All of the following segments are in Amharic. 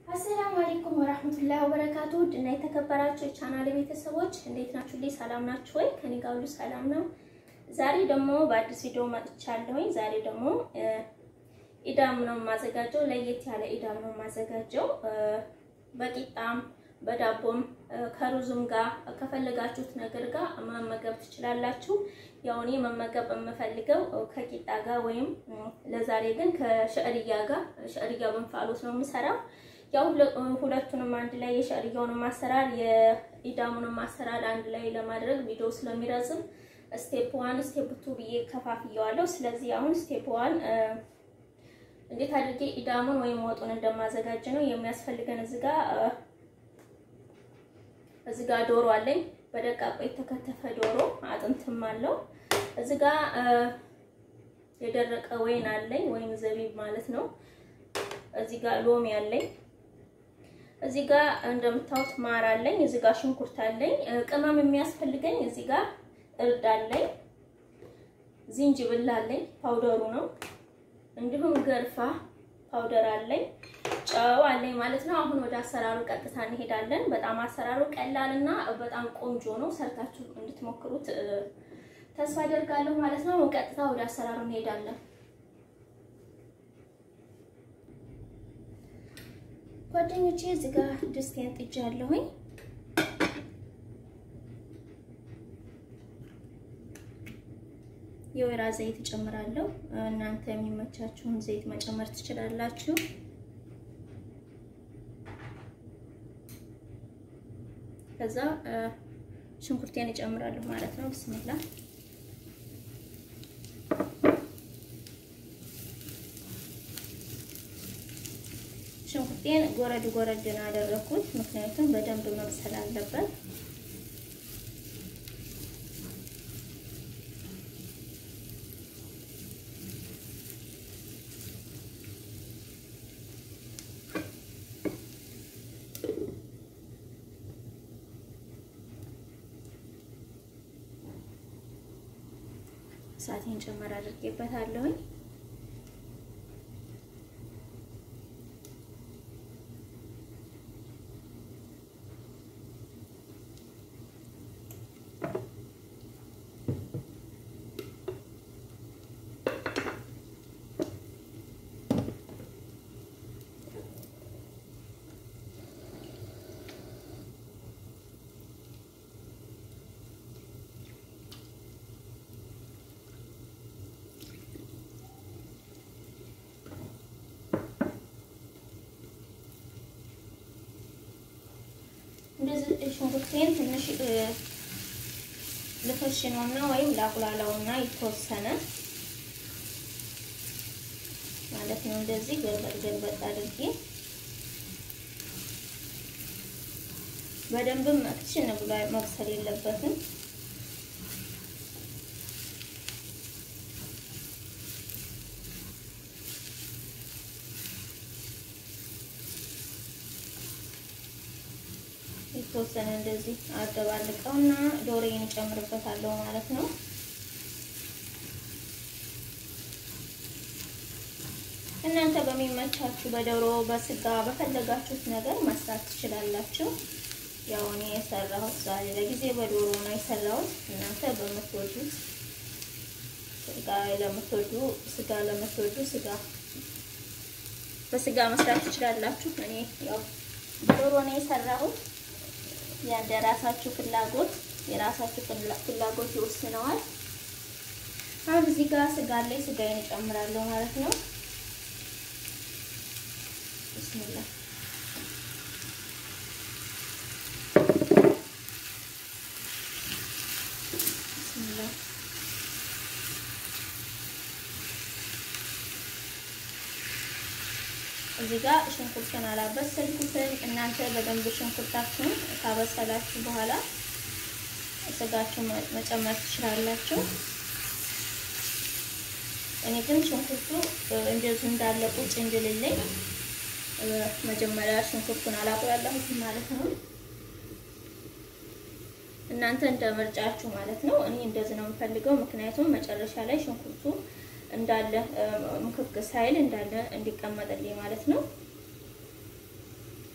አሰላሙ አለይኩም ወራህመቱላሂ ወበረካቱ እና የተከበራችሁ የቻናል ቤተሰቦች እንዴት ናችሁ? ልይ ሰላም ናችሁ ወይ? ከኔ ጋር ሁሉ ሰላም ነው። ዛሬ ደግሞ በአዲስ ቪዲዮ መጥቻለሁኝ። ዛሬ ደግሞ ኢዳም ነው የማዘጋጀው። ለየት ያለ ኢዳም ነው የማዘጋጀው። በቂጣም በዳቦም ከሩዝም ጋር ከፈለጋችሁት ነገር ጋር መመገብ ትችላላችሁ። ያው እኔ መመገብ የምፈልገው ከቂጣ ጋር ወይም ለዛሬ ግን ከሸዕርያ ጋር ሸዕርያ በእንፋሎት ነው የምሰራው። ያው ሁለቱንም አንድ ላይ የሸዕርያውንም አሰራር የኢዳሙንም አሰራር አንድ ላይ ለማድረግ ቪዲዮ ስለሚረዝም ስቴፕ ዋን ስቴፕ ቱ ብዬ ከፋፍየዋለሁ። ስለዚህ አሁን ስቴፕ ዋን እንዴት አድርጌ ኢዳሙን ወይም ወጡን እንደማዘጋጅ ነው የሚያስፈልገን። እዚህ ጋር እዚህ ጋር ዶሮ አለኝ በደቃቁ የተከተፈ ዶሮ አጥንትም አለው። እዚህ ጋር የደረቀ ወይን አለኝ ወይም ዘቢብ ማለት ነው። እዚህ ጋር ሎሚ አለኝ። እዚህ ጋር እንደምታዩት ማር አለኝ። እዚህ ጋር ሽንኩርት አለኝ። ቅመም የሚያስፈልገኝ እዚህ ጋር እርድ አለኝ። ዝንጅብል አለኝ፣ ፓውደሩ ነው። እንዲሁም ገርፋ ፓውደር አለኝ። ጨው አለኝ ማለት ነው። አሁን ወደ አሰራሩ ቀጥታ እንሄዳለን። በጣም አሰራሩ ቀላል እና በጣም ቆንጆ ነው። ሰርታችሁ እንድትሞክሩት ተስፋ አደርጋለሁ ማለት ነው። ቀጥታ ወደ አሰራሩ እንሄዳለን። ጓደኞቼ እዚህ ጋር ድስቴን ጥጃለሁኝ። የወይራ ዘይት እጨምራለሁ። እናንተ የሚመቻችሁን ዘይት መጨመር ትችላላችሁ። ከዛ ሽንኩርቴን እጨምራለሁ ማለት ነው። ብስሚላ ሽንኩርቴን ጎረድ ጎረድ ነው ያደረኩት፣ ምክንያቱም በደንብ መብሰል አለበት። እሳቴን ጨመር አድርጌበታለሁኝ። እንደዚህ ሽንኩርቴን ትንሽ ልፈሽነውና ወይም ላቁላላውና የተወሰነ ማለት ነው። እንደዚህ ገልበጥ ገልበጥ አድርጌ በደንብም መክሽን ብሎ መብሰል የለበትም። የተወሰነ እንደዚህ አደባልቀውና ዶሮዬን እጨምርበታለሁ ማለት ነው። እናንተ በሚመቻችሁ በዶሮ በስጋ በፈለጋችሁት ነገር መስራት ትችላላችሁ። ያው እኔ የሰራሁት ዛሬ ለጊዜ በዶሮ ነው የሰራሁት። እናንተ በምትወዱት ስጋ ለምትወዱ ስጋ ለምትወዱ ስጋ በስጋ መስራት ትችላላችሁ። እኔ ያው ዶሮ ነው የሰራሁት። ያንደ ራሳችሁ ፍላጎት የራሳችሁ ፍላጎት ይወስነዋል። አሁን እዚህ ጋር ስጋ ላይ ስጋዬን እጨምራለሁ ማለት ነው። ቢስሚላ ቢስሚላ እዚህ ጋር ሽንኩርትን አላበሰልኩትም። እናንተ በደንብ ሽንኩርታችሁን ካበሰላችሁ በኋላ ስጋችሁ መጨመር ትችላላችሁ። እኔ ግን ሽንኩርቱ እንደዚህ እንዳለ ቁጭ እንድልልኝ መጀመሪያ ሽንኩርቱን አላቁላላሁትም ማለት ነው። እናንተ እንደ ምርጫችሁ ማለት ነው። እኔ እንደዚህ ነው የምፈልገው፣ ምክንያቱም መጨረሻ ላይ ሽንኩርቱ እንዳለ ምክክ ሳይል እንዳለ እንዲቀመጥልኝ ማለት ነው።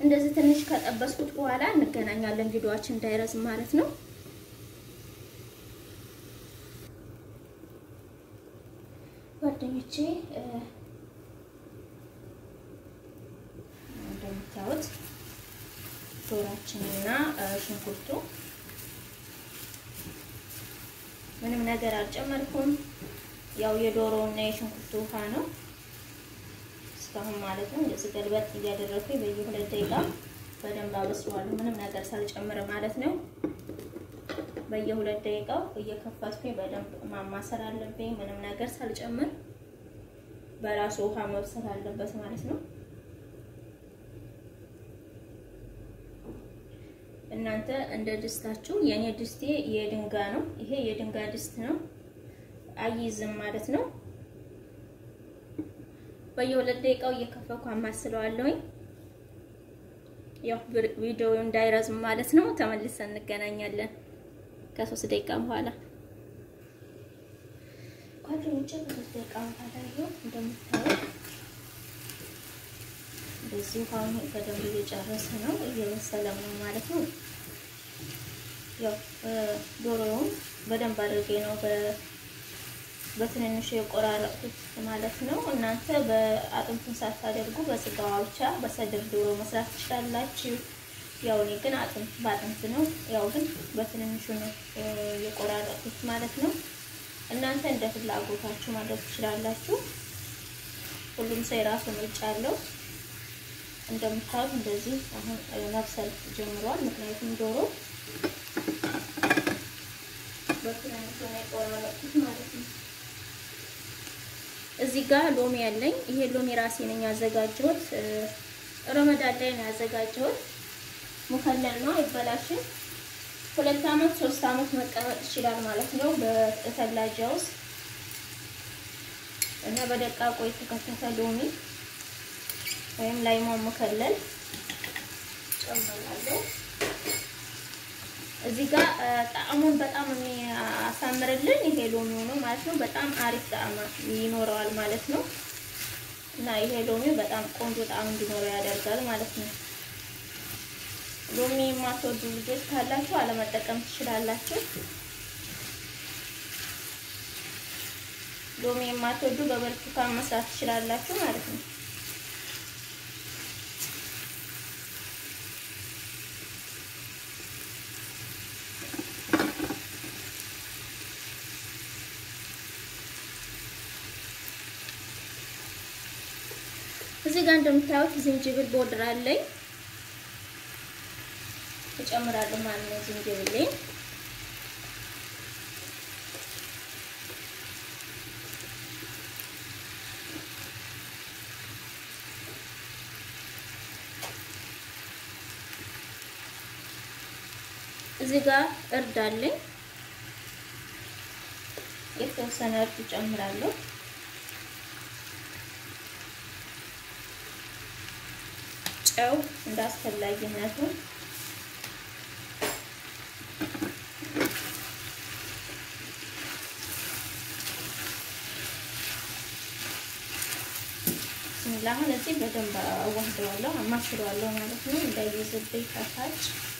እንደዚህ ትንሽ ከጠበስኩት በኋላ እንገናኛለን። ቪዲዮአችን እንዳይረዝም ማለት ነው። ጓደኞቼ እንደምታዩት ዶሯችንና ሽንኩርቱ ምንም ነገር አልጨመርኩም። ያው የዶሮውና የሽንኩርቱ ውሃ ነው እስካሁን ማለት ነው። እንደዚህ ገልበጥ እያደረኩኝ በየሁለት ደቂቃ በደንብ አበስለዋለሁ ምንም ነገር ሳልጨምር ማለት ነው። በየሁለት ደቂቃው እየከፈትኩኝ በደንብ ማማሰል አለብኝ። ምንም ነገር ሳልጨምር በራሱ ውሃ መብሰል አለበት ማለት ነው። እናንተ እንደ ድስታችሁ፣ የኔ ድስቴ የድንጋ ነው። ይሄ የድንጋ ድስት ነው፣ አይይዝም ማለት ነው። በየሁለት ደቂቃው እየከፈኩ አማስለዋለሁኝ። ያው ቪዲዮ እንዳይረዝም ማለት ነው። ተመልሰን እንገናኛለን ከሶስት ደቂቃ በኋላ ጓደኞቼ። ከሶስት ደቂቃ በኋላ ይኸው እንደምታዩት እንደዚህ ውሃውን በደንብ እየጨረሰ ነው፣ እየበሰለም ነው ማለት ነው። ያው ዶሮውን በደንብ አድርጌ ነው በትንንሹ የቆራረጡት ማለት ነው። እናንተ በአጥንቱን ሳታደርጉ በስጋዋ ብቻ በሰድር ዶሮ መስራት ትችላላችሁ። ያው እኔ ግን አጥንት በአጥንት ነው፣ ያው ግን በትንንሹ ነው የቆራረጡት ማለት ነው። እናንተ እንደ ፍላጎታችሁ ማድረግ ትችላላችሁ። ሁሉም ሰው የራሱ ምርጫ አለው። እንደምታዩት እንደዚህ አሁን መብሰል ጀምሯል። ምክንያቱም ዶሮ በትንንሹ ነው የቆራረጡት ማለት ነው። እዚህ ጋር ሎሚ ያለኝ ይሄ ሎሚ ራሴ ነኝ ያዘጋጀሁት። ረመዳን ላይ ነው ያዘጋጀሁት። ሙከለል ነው አይበላሽም። ሁለት አመት ሶስት አመት መቀመጥ ይችላል ማለት ነው በተላጃ ውስጥ እና በደቃቆ የተከተፈ ሎሚ ወይም ላይሞን ሙከለል ጨምራለሁ። እዚህ ጋር ጣዕሙን በጣም የሚያሳምርልን ይሄ ሎሚው ነው ማለት ነው። በጣም አሪፍ ጣዕም ይኖረዋል ማለት ነው እና ይሄ ሎሚው በጣም ቆንጆ ጣዕም እንዲኖረው ያደርጋል ማለት ነው። ሎሚ የማትወዱ ልጆች ካላችሁ አለመጠቀም ትችላላችሁ። ሎሚ የማትወዱ በብርቱካን መስራት ትችላላችሁ ማለት ነው። እዚህ ጋር እንደምታዩት ዝንጅብል ቦድር አለኝ እጨምራለሁ ማለት ነው። ዝንጅብል እዚህ ጋር እርድ አለኝ የተወሰነ እርድ እጨምራለሁ። ጨው እንዳስፈላጊነቱ አሁን እዚህ በደንብ አዋህደዋለሁ አማስለዋለሁ ማለት ነው፣ እንዳይይዝብኝ ከታች።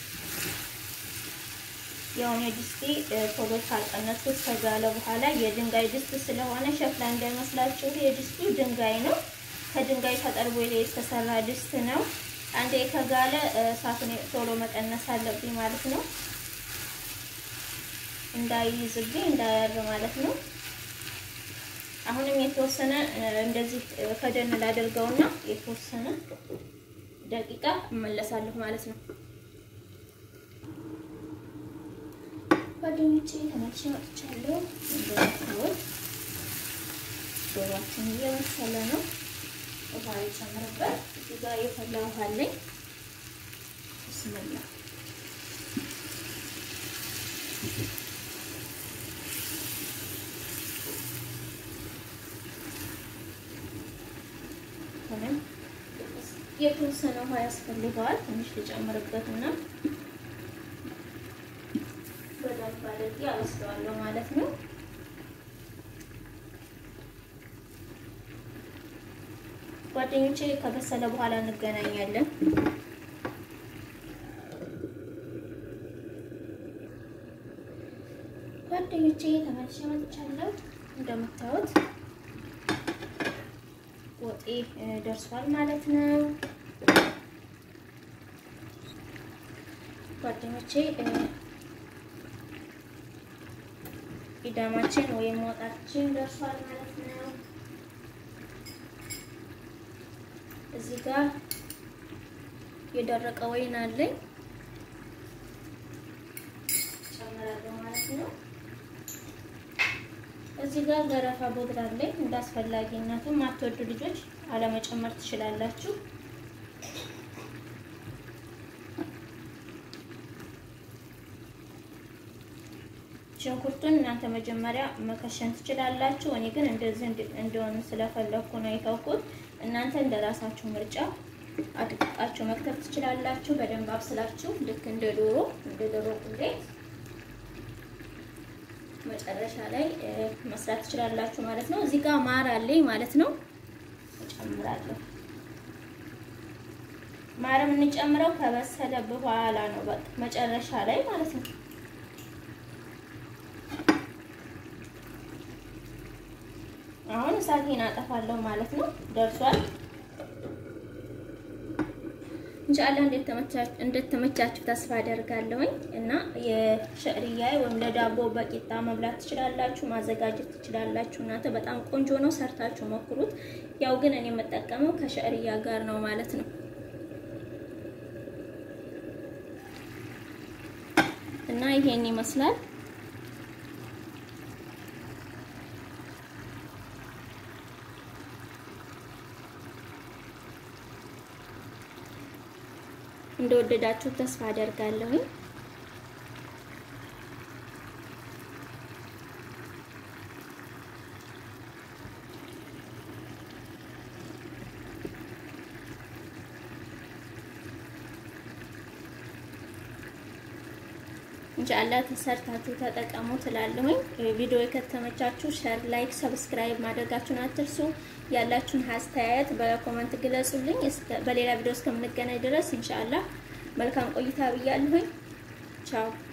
ያው የድስቴ ቶሎ ካልቀነስኩት ከጋለ በኋላ የድንጋይ ድስት ስለሆነ ሸክላ እንዳይመስላችሁ፣ የድስቱ ድንጋይ ነው። ከድንጋይ ተጠርቦ የተሰራ ድስት ነው። አንዴ ከጋለ እሳቱን ቶሎ መቀነስ አለብኝ ማለት ነው፣ እንዳይይዝብኝ እንዳያር ማለት ነው። አሁንም የተወሰነ እንደዚህ ከደን ላደርገውና የተወሰነ ደቂቃ እመለሳለሁ ማለት ነው። ጓደኞቼ ተመልሼ መጥቻለሁ። እንደምታዩት ዶሯችን እየበሰለ ነው። ውሃ የጨምርበት እዚህ ጋር የፈላ ውሃ አለኝ። ብስምላ የተወሰነ ውሃ ያስፈልገዋል። ትንሽ ልጨምርበት እና በደንብ አድርጌ አበስለዋለሁ ማለት ነው። ጓደኞቼ ከበሰለ በኋላ እንገናኛለን። ጓደኞቼ ተመልሼ መጥቻለሁ። እንደምታዩት ወጤ ደርሷል ማለት ነው። ጓደኞቼ ኢዳማችን ወይም ወጣችን ደርሷል ማለት ነው። እዚህ ጋር የደረቀ ወይን አለኝ ጨምራለሁ ማለት ነው። እዚህ ጋር ገረፋ ቦድራ አለኝ። እንደ አስፈላጊነቱ ማትወዱ ልጆች አለመጨመር ትችላላችሁ። ሽንኩርቱን እናንተ መጀመሪያ መከሸን ትችላላችሁ። እኔ ግን እንደዚህ እንደሆነ ስለፈለኩ ነው የተውኩት። እናንተ እንደራሳችሁ ምርጫ አድቅቃችሁ መክተፍ ትችላላችሁ። በደንብ አብስላችሁ ልክ እንደ ዶሮ እንደ ዶሮ ቁሌት መጨረሻ ላይ መስራት ትችላላችሁ ማለት ነው። እዚህ ጋር ማር አለኝ ማለት ነው። እጨምራለሁ። ማር የምንጨምረው ከበሰለ በኋላ ነው፣ በቃ መጨረሻ ላይ ማለት ነው። አሁን እሳቴን አጠፋለሁ ማለት ነው። ደርሷል። ኢንሻአላህ እንደተመቻችሁ ተስፋ አደርጋለሁኝ እና የሸዕርያ ወይም ለዳቦ በቂጣ መብላት ትችላላችሁ፣ ማዘጋጀት ትችላላችሁ። እናንተ በጣም ቆንጆ ነው፣ ሰርታችሁ ሞክሩት። ያው ግን እኔ የምጠቀመው ከሸዕርያ ጋር ነው ማለት ነው። እና ይሄን ይመስላል። እንደወደዳችሁ ተስፋ አደርጋለሁኝ። ኢንሻአላህ ተሰርታችሁ ተጠቀሙ ትላለሁኝ። ቪዲዮ የከተመቻችሁ ሸር፣ ላይክ፣ ሰብስክራይብ ማድረጋችሁን አትርሱ። ያላችሁን አስተያየት በኮመንት ግለጹልኝ። በሌላ ቪዲዮ እስከምንገናኝ ድረስ ኢንሻአላህ መልካም ቆይታ ብያለሁኝ። ቻው